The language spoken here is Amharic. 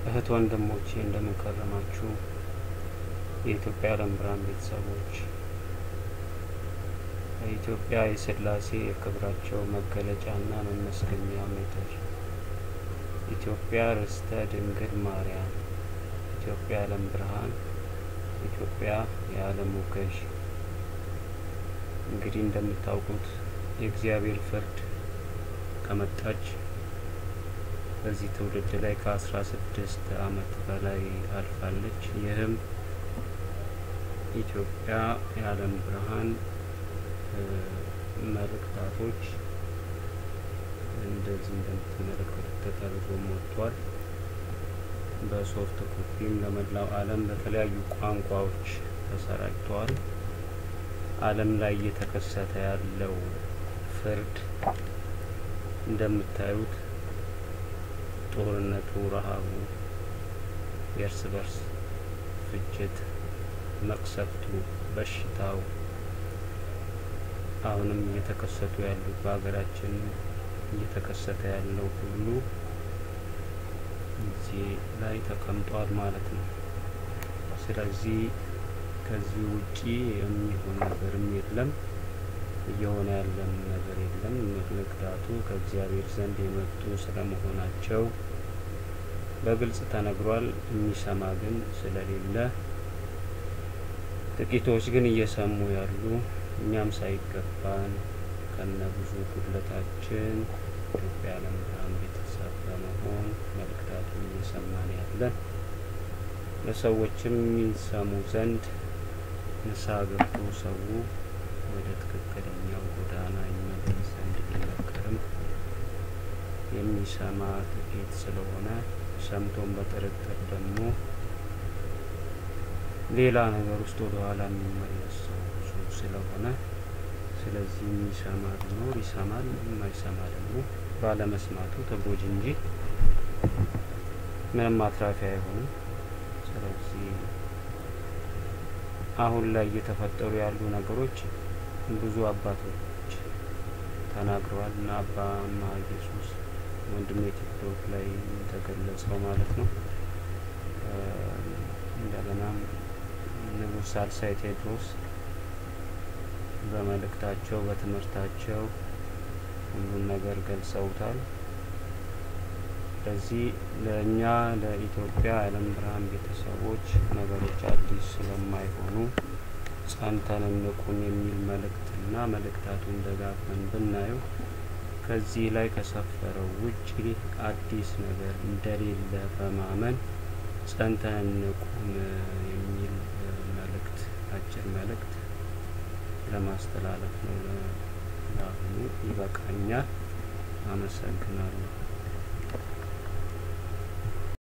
እህት ወንድሞቼ እንደምን ከረማችሁ? የኢትዮጵያ ዓለም ብርሃን ቤተሰቦች ኢትዮጵያ የሥላሴ የክብራቸው መገለጫና መመስገኛ ምድር፣ ኢትዮጵያ ርስተ ድንግል ማርያም፣ ኢትዮጵያ ዓለም ብርሃን፣ ኢትዮጵያ የዓለሙ ገዥ። እንግዲህ እንደምታውቁት የእግዚአብሔር ፍርድ ከመጣች በዚህ ትውልድ ላይ ከአስራ ስድስት ዓመት በላይ አልፋለች። ይህም ኢትዮጵያ የዓለም ብርሃን መልእክታቶች እንደዚህ እንደምትመለከቱት ተጠርዞም ወጥቷል። በሶፍት ኮፒም ለመላው ዓለም በተለያዩ ቋንቋዎች ተሰራጭተዋል። ዓለም ላይ እየተከሰተ ያለው ፍርድ እንደምታዩት ጦርነቱ፣ ረሃቡ፣ የእርስ በርስ ፍጅት፣ መቅሰፍቱ፣ በሽታው አሁንም እየተከሰቱ ያሉት በሀገራችን እየተከሰተ ያለው ሁሉ እዚህ ላይ ተቀምጧል ማለት ነው። ስለዚህ ከዚህ ውጪ የሚሆን ነገርም የለም፣ እየሆነ ያለም ነገር የለም። መልእክታቱ ከእግዚአብሔር ዘንድ የመጡ ስለመሆናቸው በግልጽ ተነግሯል። የሚሰማ ግን ስለሌለ ጥቂቶች ግን እየሰሙ ያሉ እኛም ሳይገባን ከነ ብዙ ጉድለታችን ኢትዮጵያ ዓለም ብርሃን ቤተሰብ በመሆን መልእክታቱን እየሰማን ያለን ለሰዎችም የሚሰሙ ዘንድ ንስሐ ገብቶ ሰው ወደ ትክክለኛው ጎዳና ይመለስ ዘንድ ቢመከርም የሚሰማ ጥቂት ስለሆነ ሰምቶን በጥርጥር ደግሞ ሌላ ነገር ውስጥ ወደ ኋላ የሚመለስ ሰው ብዙ ስለሆነ ስለዚህ የሚሰማ ቢኖር ይሰማል፣ የማይሰማ ደግሞ ባለመስማቱ ተጎጂ እንጂ ምንም አትራፊ አይሆንም። ስለዚህ አሁን ላይ እየተፈጠሩ ያሉ ነገሮች ብዙ አባቶች ተናግረዋል እና አባ ማ ኢየሱስ ወንድሜ ቲክቶክ ላይ ተገለጸው ማለት ነው። እንደገናም ንጉሥ ሳልሳይ ቴዎድሮስ በመልእክታቸው በትምህርታቸው ሁሉን ነገር ገልጸውታል። ስለዚህ ለእኛ ለኢትዮጵያ ዓለም ብርሃን ቤተሰቦች ነገሮች አዲስ ስለማይሆኑ ጸንተን እንቁም የሚል መልእክትና መልእክታቱን ደጋግመን ብናየው ከዚህ ላይ ከሰፈረው ውጭ አዲስ ነገር እንደሌለ በማመን ጸንተን እንቁም የሚል መልእክት አጭር መልእክት ለማስተላለፍ ነው። ለአሁኑ ይበቃኛል። አመሰግናለሁ።